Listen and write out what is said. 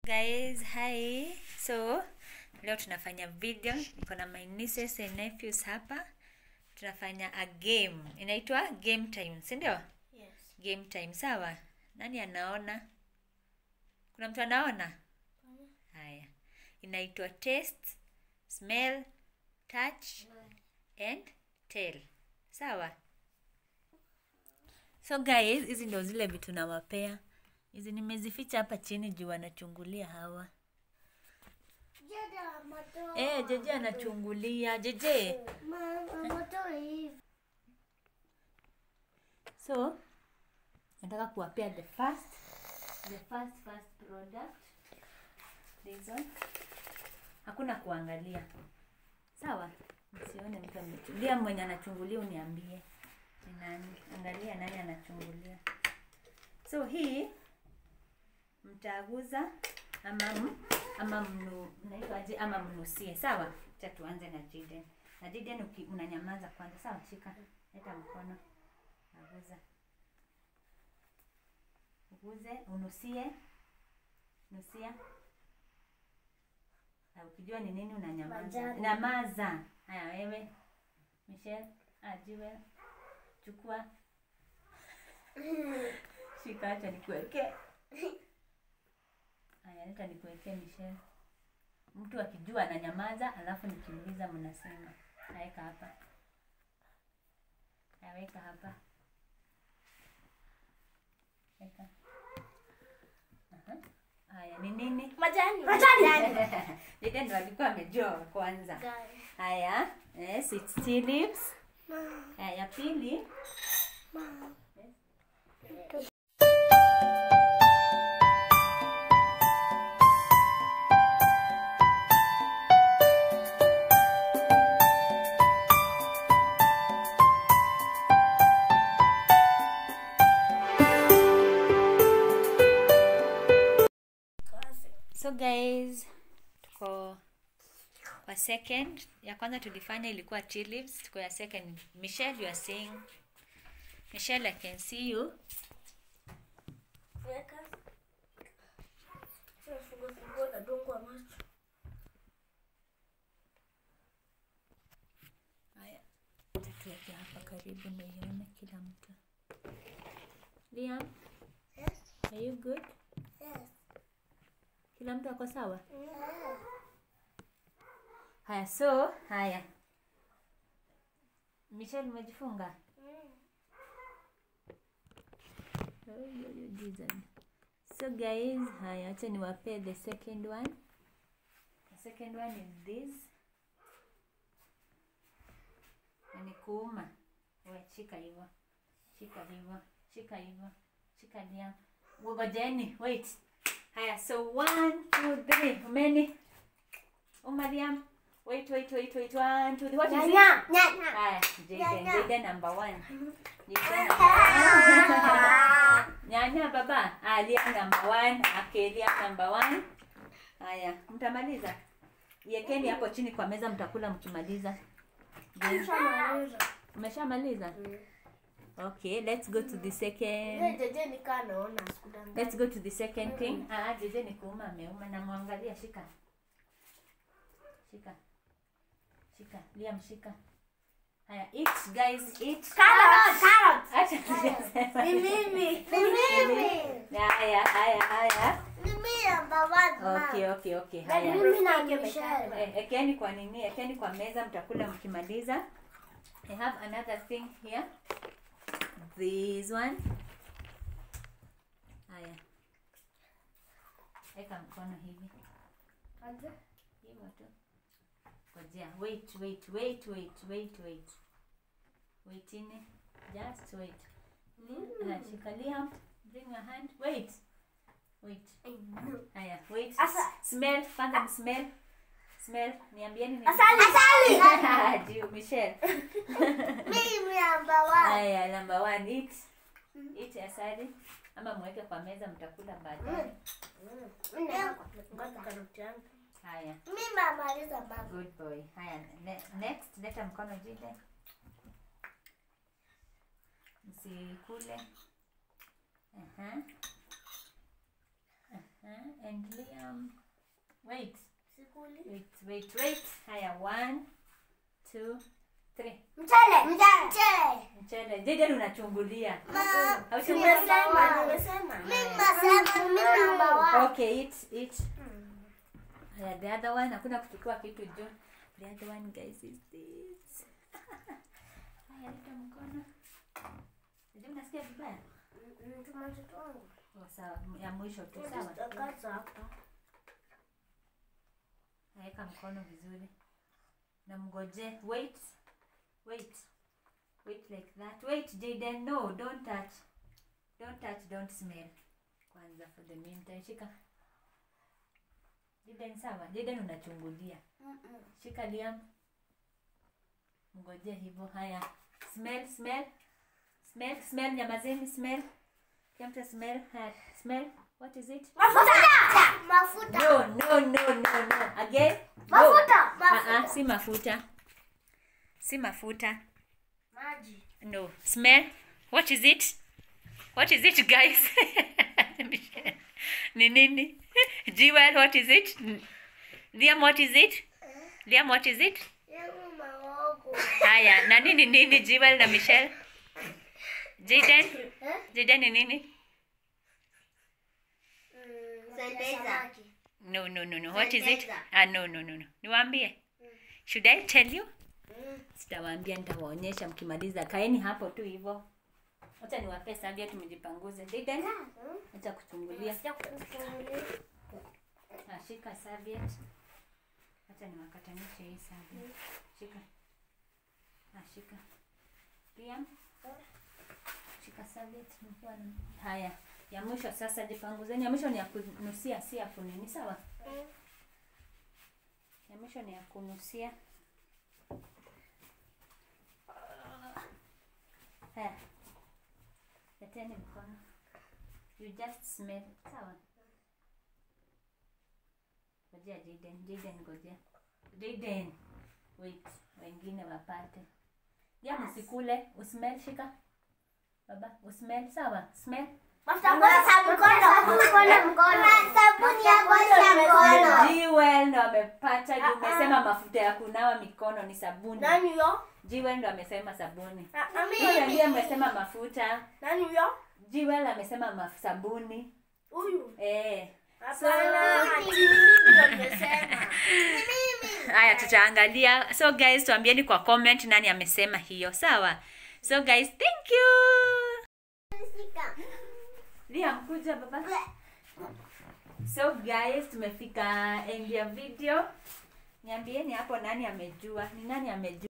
Guys, hi. So, leo tunafanya video. Niko na my nieces and nephews hapa. Tunafanya a game. Inaitwa game time, si ndio? Yes. Game time, sawa? Nani anaona? Kuna mtu anaona? Haya. Inaitwa taste, smell, touch and tell. Sawa? So guys, hizi ndio zile vitu nawapea. Hizi nimezificha hapa chini juu wanachungulia hawa. Jada moto. Eh, Jeje anachungulia. Jeje. Mama moto hivi. So, nataka kuwapea the first the first first product. This one. Hakuna kuangalia. Sawa? Msione mtu amechungulia. Mwenye anachungulia uniambie. Ni nani? Angalia nani anachungulia. So hii mtaguza ama m- ama mnu mnaitwaje ama mnusie. Sawa? Acha tuanze na Jiden. Na Jiden uki- unanyamaza kwanza. Sawa? Shika. Leta mkono. Naguza. Uguze, unusie. Nusia. Na ukijua ni nini unanyamaza. Majani. Nyamaza. Haya wewe. Michelle, ajiwe. Chukua. Shika acha nikuwekee. Haya, leta nikuwekee Michelle. Mtu akijua ananyamaza, alafu nikiuliza mnasema. Naweka hapa. Naweka hapa. Weka. Aha. Haya, ni nini? Majani. Majani. Dede ndo alikuwa amejua wa kwanza. Guys. Haya, yes, it's tea leaves. Haya, ya pili. So guys, tuko kwa second. Ya kwanza tulifanya ilikuwa tea leaves. Tuko ya second. Michelle, you are saying. Michelle, I can see you. Weka. Sasa fungu fungu na dungwa macho. Haya, tuweke hapa karibu ndio ione kila mtu. Liam, Yes. are you good? Yes. Kila mtu ako sawa? Yeah. Haya, so haya. Michelle, umejifunga? Oh, yo, yo, Jesus. So guys, haya, acha niwapee the second one. The second one is this. Na ni kuuma. We, shika hivyo. Shika hivyo. Shika hivyo. Shika Liam. Ngojeni, wait. Haya, so one, two, three. Umeni? Uma Liam. Wait, wait, wait, wait. One, two, three. What is it? Nyanya. Nyanya. Haya, Jaden. Nyanya. Jaden number one. Jaden number one. Nyanya baba. Ah, Liam number one. Okay, Liam number one. Haya, mtamaliza. Yekeni hapo chini kwa meza mtakula mkimaliza. Je, Shamaliza. Umeshamaliza? Okay, let's go to the Yeye second. jeje nikaa naona sikudanganya. Let's go to the second thing. Ah, jeje ni kuuma ameuma na mwangalia shika. Shika. Shika. Liam shika. Haya, eat guys, eat. Carrot. Carrot. Acha tujasema. Ni mimi. Ni mimi. Haya, haya, haya. Ni mimi number one. Okay, okay, okay. Ni Haya. mimi na Michelle. Eh, Ekeni kwa nini? Ekeni kwa meza mtakula mkimaliza. I have another thing here. This one. Haya. Eka mkono hivi. Hivyo tu. Ngojea. Wait, wait, wait, wait, wait, wait. Wait ini. Just wait. Haya, shikalia. Bring your hand. Wait. Wait. Haya, wait. Asa- Smell, kwanza smell. Smell. Niambieni ni Asali. Asali. Jiu, Michelle. Mimi number one. Haya, number one, eat. Eat asali. Ama mweke kwa meza mtakula baadaye. Haya, Mimi namaliza mama. good boy. Haya, ne next, leta mkono jide. Msikule. Aha. Eh, and Liam. Wait, Sikuli. wait, wait, wait. Haya, one, two, three. Mchele. Mchele. Mchele. Jaden unachungulia. Ma. Hauchungulia? Nimesema. Nimesema. Mimi nasema mimi namba one. Okay, eat, eat. Haya, the other one. Hakuna kuchukua kitu juu. The other one, guys, is this. Haya, leta mkono. Je, unasikia vibaya? Mtuma mtoto wangu. Oh, sawa. Ya mwisho tu, sawa. Tutakaza hapa. Naweka mkono vizuri. Na mgoje. Wait. Wait. Wait like that. Wait, Jaden. No, don't touch. Don't touch, don't smell. Kwanza for the meantime. Shika. Jaden sawa. Jaden unachungulia. Shika Liam. Mgoje hivyo. Haya. Smell, smell. Smell, smell. Nyamazeni, smell. Kiamta smell. Haya. Smell. What is it? Mafuta. Mafuta. No, no, no, no, no. Again? No. Mafuta. Ah, ah, Mafuta. si mafuta. Si mafuta. Maji. No. Smell. What is it? What is it, guys? Ni nini? Jewel, what is it? Liam, what is it? Liam, what is it? Yangu maogo. Haya, na nini nini Jewel na Michelle? Jaden? Eh? Jaden ni nini? Sanitizer. No, no, no, no. What is it? Sanitizer. Ah, no, no, no, no. Niwaambie. Should I tell you? Sitawaambia, nitawaonyesha mkimaliza. Kaeni hapo tu hivyo. Acha niwape sabia tumejipanguze. Jaden, acha kuchungulia. Ah, shika serviette. Acha niwakatanishe hii serviette. Shika. Ah, shika. Liam. Shika serviette. Nikiwa na- Haya. Ya mwisho sasa jipanguzeni. Ya mwisho ni ya kunusia, si ya kunini, sawa? Ya mwisho ni ya kunusia. Haya. Leteni mkono. You just smell. Sawa? Ngojea Jaden, Jaden ngojea. Jaden. Wait, wengine wapate. Ya msikule, usmell shika. Baba, usmell sawa? Smell. Mafuta ya kuosha mkono. Mkono, mkono. Sabuni ya kuosha mkono. Jewel ndo amepata juu umesema mafuta ya kunawa mikono ni sabuni. Nani huyo? Jewel ndo amesema sabuni. Ah, ah, Wewe mimi. ndiye amesema mafuta. Nani huyo? Jewel amesema maf sabuni. Huyu. Eh. Hapana, ati mimi ndio nimesema. Haya tutaangalia. So guys tuambieni kwa comment nani amesema hiyo. Sawa? So guys, thank you. Liam kuja baba. So guys tumefika end ya video. Niambieni hapo nani amejua. Ni nani amejua?